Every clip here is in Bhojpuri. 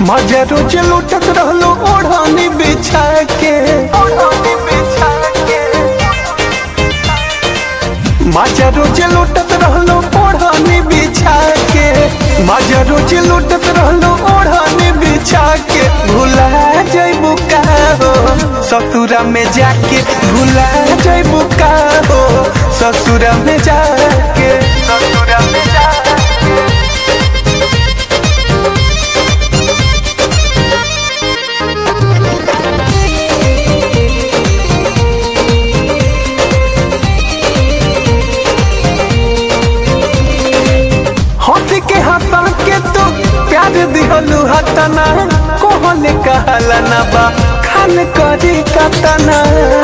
मजा रोज लुटत रहलो ओढ़ानी बिछा के ओढ़ानी बिछा के मजा रोज लुटत रहलो ओढ़ानी बिछा के मजा रोज लुटत रहलो ओढ़ानी बिछा के भुला जइबू का हो ससुरा में जाके भुला जइबू का हो ससुरा में जाके ससुरा में जाके हंस के हंसा के तो प्यार दिहलू हतना कोहले कहला ना बा खान करी कतना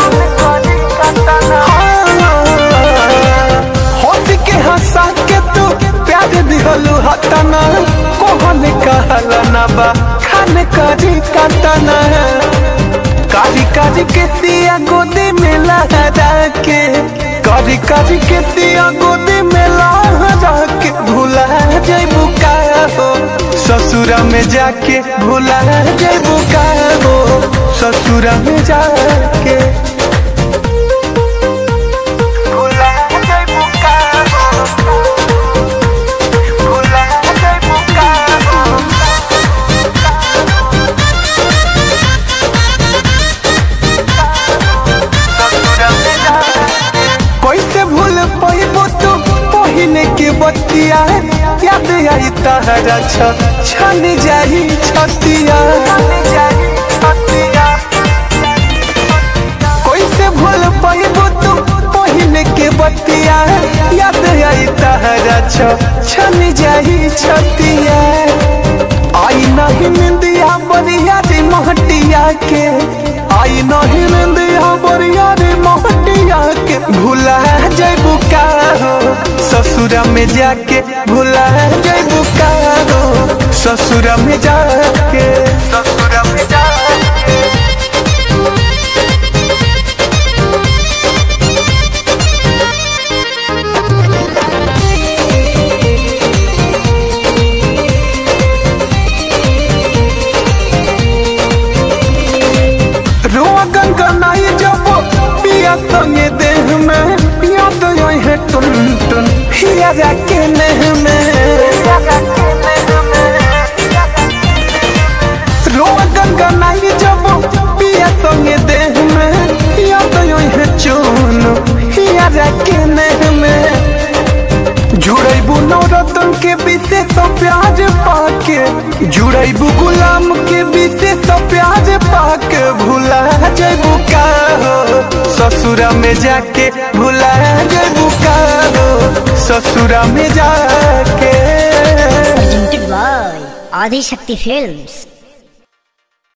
हंस के हंसा के तो प्यार दिहलू हतना कोहले कहला ना बा खान करी कतना कारी कारी के सिया गोदी में लहरा के कारी कारी के सिया गोदी में लहरा के भुला जइबू का हो ससुरा में जाके भुला जइबू का हो ससुरा में जाके भुला जइबू का हो भुला जइबू का हो कैसे भूल पैबो तू पहिने के बतिया याद आई तहरा छ छन जाही छतिया कैसे भूल पैबो तू पहिने के बतिया याद आई तहरा छ छन जाही छतिया आई नहीं निंदिया बरिया रे महटिया के आई नहीं निंदिया बरिया रे महटिया के भुला जइबू का हो ससुरा में जाके भुला जइबू का हो ससुरा में जाके ससुरा में जाके रोआ गनगनाई जब पिया संगे देह में याद आई है टुन टुन हिया जाके नेह में रोआ गनगनाई जब पिया संगे देह में याद आई है चुन हिया जाके नेह में जुड़ैबू नवरत्न के विशेष प्याज पाके जुड़ैबू गुलाम के विशेष प्याज पाके भुला जैबू का हो ससुरा में जाके भुला जैबू का हो ससुरा में जाके presented by Adi Shakti Films.